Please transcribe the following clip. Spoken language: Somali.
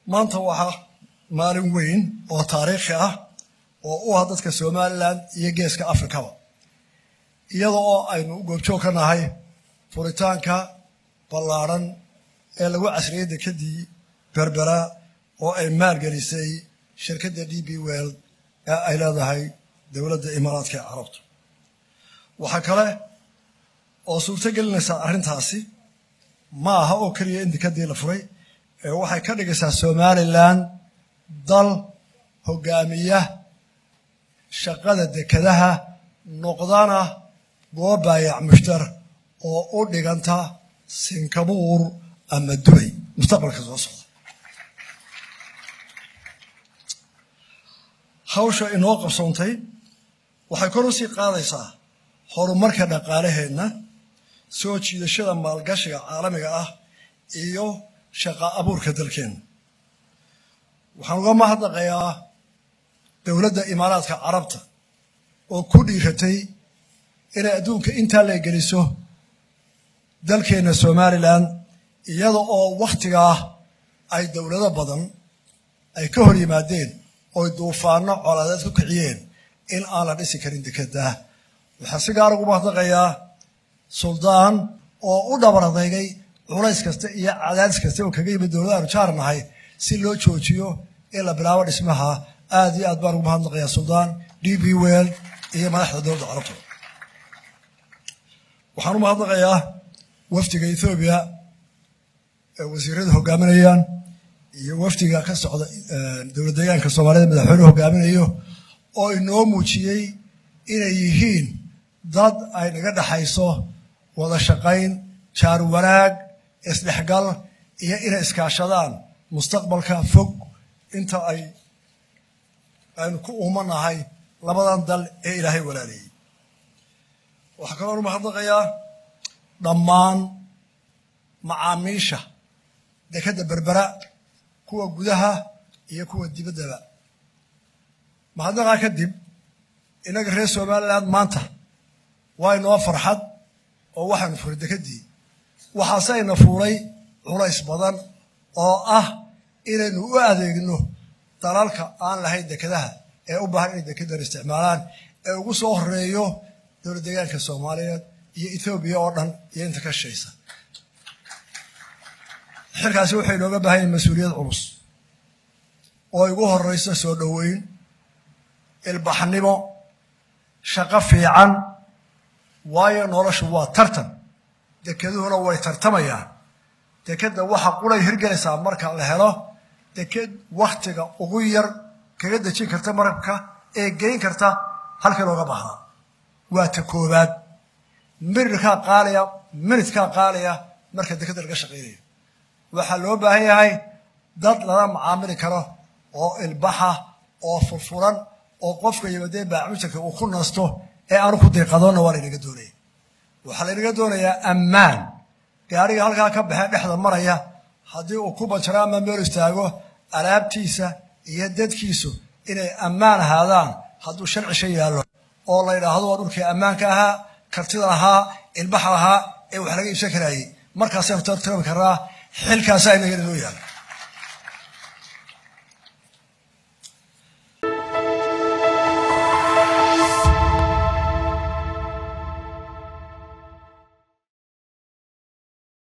maanta waxaa maalin weyn oo taariikhi ah oo u ah dadka somalilan iyo geeska afrikaba iyada oo aynu u goobjoog ka nahay furitaanka ballaadhan ee lagu casriyey dekadii berbera oo ay maalgelisay shirkadda d b well ee ay leedahay dowladda imaaraadka ee carabtu waxaa kale oo suurto gelinaysaa arrintaasi ma aha oo keliya in dekadii la furay ee waxay ka dhigaysaa somalilan dal hogaamiya shaqada dekadaha noqdana goob baayac mushtar oo u dhiganta singabuur ama dubay mustaqbalka soo socda hawsha inoo qabsoontay waxay kor u sii qaadaysaa horumarka dhaqaalaheenna soo jiidashada maalgashiga caalamiga ah iyo shaqa abuurka dalkeenna waxaan uga mahadnaqayaa dowladda imaaraadka carabta oo ku dhiiratay inay adduunka intaa la geliso dalkeenna somalilan iyada oo wakhtigaa ay dowlado badan ay ka hor yimaadeen ooy duufaano colaadeed ku kiciyeen in aan la dhisi karin dekedaa waxaan si gaar ugu mahadnaqayaa suldaan oo u dhabar adeygay culays kasta iyo cadaadis kasta oo kaga yimid dowlada aanu jaar nahay si loo joojiyo in la bilaabo dhismaha aad iyo aad baan ugu mahadnaqayaa suldaan d b well iyo madaxda dowladda carabta waxaan u mahadnaqayaa wafdiga ethoobiya ee wasiirada hogaaminayaan iyo wafdiga ka socda dowlad deegaanka soomaalida madaxweyne hogaaminayo oo inoo muujiyey inay yihiin dad ay naga dhexayso wada shaqayn jaar wanaag isdhexgal iyo inay iskaashadaan mustaqbalka fog inta ay aynu ku uumanahay labadan dal ee ilaahay walaalayay waxaa kaloonu mahadnaqayaa dhammaan macaamiisha dekadda berbera kuwa gudaha iyo kuwa dibaddaba mahadnaqaa kadib innaga reer somaliland maanta waa inoo farxad oo waxaanu furay dekeddii waxaase ayna fuulay culays badan oo ah inaynu u adeegno dalalka aan lahayn dekedaha ee u baahan inay dekedan isticmaalaan ee ugu soo horeeyo dowlad deegaanka soomaaliyeed iyo ethoobiya oo dhan iyo inta ka shaysa xilkaasi waxay inooga baahan yahin mas-uuliyad culus oo igu horeysa soo dhoweyn ilbaxnimo shaqo fiican waayo noloshu waa tartan dekeduhuna way tartamayaan dekedda waxa quray hirgelaysaa marka la helo deked wakhtiga ugu yar kaga dejin karta marabka ee geyn karta halkii looga baahdaa waa ta koobaad mirirkaa qaaliya minidkaa qaaliya marka dekedda laga shaqaynayo waxaa loo baahan yahay dad lala macaamili karo oo ilbaxa oo furfuran oo qofka yimadee baamujarka uu ku nasto ee aanu ku diiqadoonna waa laynaga doonaya waxaa laynaga doonayaa ammaan gaariga halkaa ka baxee dhexda maraya haddii uu ku banjaro ama meel istaago alaabtiisa iyo dadkiisu inay ammaan ahaadaan hadduu sharcisha yaallo oo la yidhaahdo waa dhulkii ammaanka ahaa kartida lahaa ilbaxa lahaa ee wax laga iibsan karaayey markaasaynu tartami karnaa xilkaasaa inaga inoo yaala